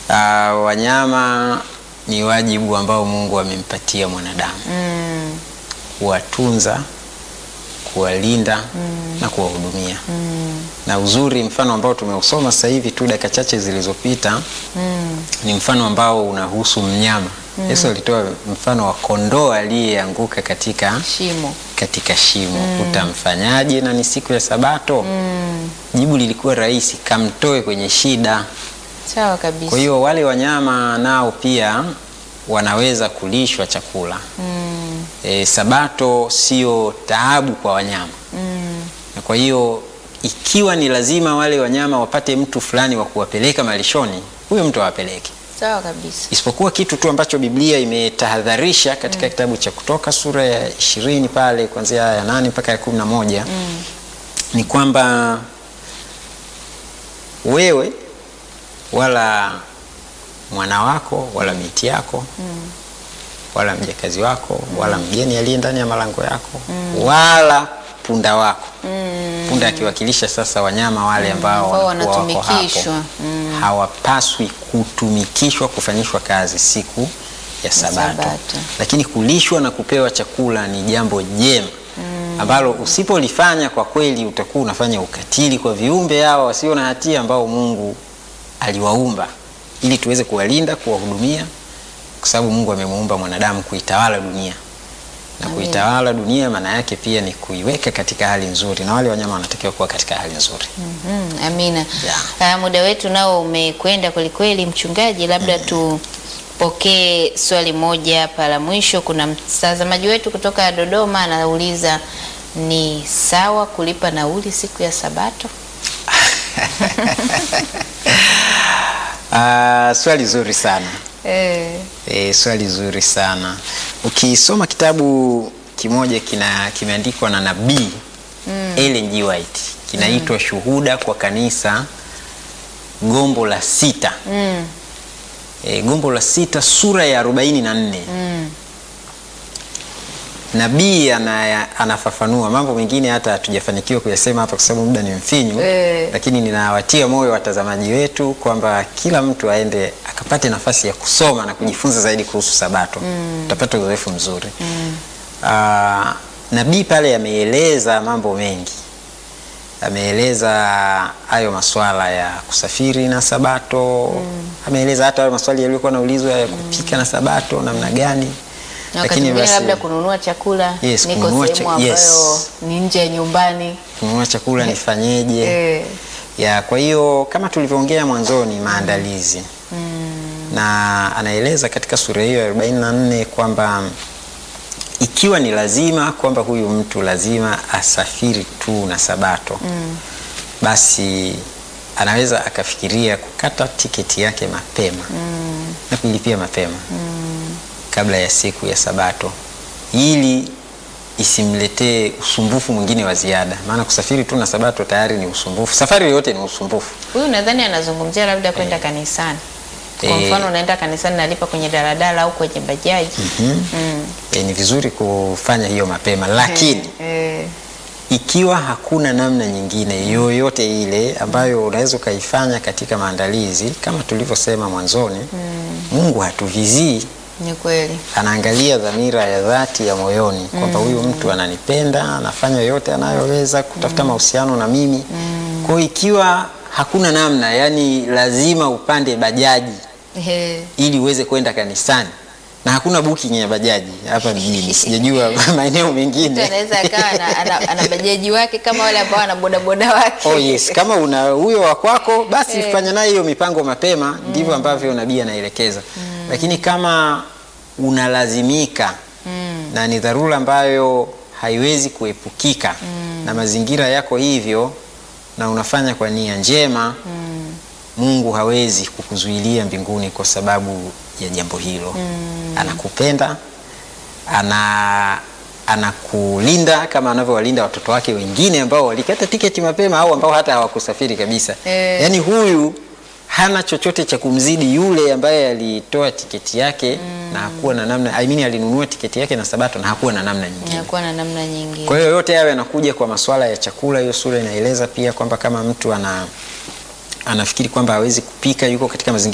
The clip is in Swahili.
Ah, wanyama ni wajibu ambao Mungu amempatia mwanadamu Mm. kuwatunza, kuwalinda na kuwahudumia. Na uzuri, mfano ambao tumeusoma sasa hivi tu dakika chache zilizopita Mm. ni mfano ambao unahusu mnyama. Yesu alitoa mfano wa kondoo aliyeanguka katika Shimo. katika shimo. Utamfanyaje na ni siku ya Sabato? Mm. Jibu lilikuwa rahisi, kamtoe kwenye shida. Sawa kabisa. Kwa hiyo wale wanyama nao pia wanaweza kulishwa chakula. Mm. E, Sabato sio taabu kwa wanyama, Mm. na kwa hiyo ikiwa ni lazima wale wanyama wapate mtu fulani wa kuwapeleka malishoni, huyo mtu awapeleke, Sawa kabisa. isipokuwa kitu tu ambacho Biblia imetahadharisha katika kitabu cha Kutoka sura ya ishirini pale kuanzia aya ya nane mpaka ya kumi na moja ni kwamba wewe wala mwana wako wala binti yako wala mjakazi wako wala mgeni aliye ndani ya malango yako wala punda wako punda akiwakilisha sasa wanyama wale ambao ambao wanakuwa wako hapo wanatumikishwa. Mm. hawapaswi kutumikishwa kufanyishwa kazi siku ya sabato, Sabato. lakini kulishwa na kupewa chakula ni jambo jema ambalo usipolifanya kwa kweli utakuwa unafanya ukatili kwa viumbe hawa wasio na hatia ambao Mungu aliwaumba ili tuweze kuwalinda, kuwahudumia, kwa sababu Mungu amemuumba mwanadamu kuitawala dunia na Amen. kuitawala dunia maana yake pia ni kuiweka katika hali nzuri, na wale wanyama wanatakiwa kuwa katika hali nzuri. Mhm, Amina. Yeah. Ah, muda wetu nao umekwenda kwelikweli, mchungaji, labda tupokee swali moja hapa la mwisho. Kuna mtazamaji wetu kutoka Dodoma anauliza, ni sawa kulipa nauli siku ya Sabato? Ah, swali zuri sana. Eh. E, swali zuri sana. Ukisoma kitabu kimoja kina kimeandikwa na nabii Ellen G. White kinaitwa Shuhuda kwa Kanisa, gombo la sita. Mm. E, gombo la sita sura ya 44. Mm. Nabii ana, anafafanua mambo mengine hata hatujafanikiwa kuyasema hapa kwa sababu muda ni mfinyu Eh. lakini ninawatia moyo watazamaji wetu kwamba kila mtu aende akapate nafasi ya kusoma na kujifunza zaidi kuhusu Sabato utapata uzoefu mzuri Ah, nabii pale ameeleza mambo mengi ameeleza hayo maswala ya kusafiri na Sabato ameeleza hata hayo maswali yaliyokuwa naulizwa ya kupika na Sabato namna gani Na wakati mwingine labda kununua chakula, Yes, niko kununua sehemu cha- ambayo yes. ni nje ya nyumbani. kununua chakula nifanyeje? Eh. ya kwa hiyo kama tulivyoongea mwanzoni maandalizi na anaeleza katika sura hiyo ya 44 kwamba ikiwa ni lazima kwamba huyu mtu lazima asafiri tu na Sabato basi anaweza akafikiria kukata tiketi yake mapema na kuilipia mapema kabla ya siku ya Sabato ili isimletee usumbufu mwingine wa ziada, maana kusafiri tu na Sabato tayari ni usumbufu. Safari yoyote ni usumbufu. Huyu nadhani anazungumzia labda kwenda kanisani. Kwa Eh. mfano unaenda kanisani nalipa kwenye daladala au kwenye bajaji. Mm. E, ni vizuri kufanya hiyo mapema, lakini Eh. ikiwa hakuna namna nyingine yoyote ile ambayo unaweza ukaifanya katika maandalizi kama tulivyosema mwanzoni, Mungu hatuvizii Ni kweli. anaangalia dhamira ya dhati ya moyoni kwamba huyu mtu ananipenda, anafanya yote anayoweza kutafuta mahusiano na mimi. Kwa hiyo ikiwa hakuna namna, yani lazima upande bajaji Eh. ili uweze kwenda kanisani na hakuna booking ya bajaji hapa mjini, sijajua maeneo Mtu mengine. anaweza akawa ana, ana, ana bajaji wake kama wale ambao ana bodaboda wake. Oh yes, kama una huyo wa kwako basi Eh. fanya naye hiyo mipango mapema, ndivyo ambavyo nabii anaelekeza. Lakini kama unalazimika na ni dharura ambayo haiwezi kuepukika na mazingira yako hivyo na unafanya kwa nia njema, Mungu hawezi kukuzuilia mbinguni kwa sababu ya jambo hilo. Anakupenda, ana anakulinda kama anavyowalinda watoto wake wengine ambao walikata tiketi mapema au ambao hata hawakusafiri kabisa. Eh. Yaani huyu hana chochote cha kumzidi yule ambaye alitoa tiketi yake na hakuwa na namna I mean, alinunua tiketi yake na Sabato na hakuwa na namna nyingine. Inakuwa na namna nyingine. Kwa hiyo yote hayo yanakuja kwa masuala ya chakula. Hiyo sura inaeleza pia kwamba kama mtu ana anafikiri kwamba hawezi kupika, yuko katika mazingira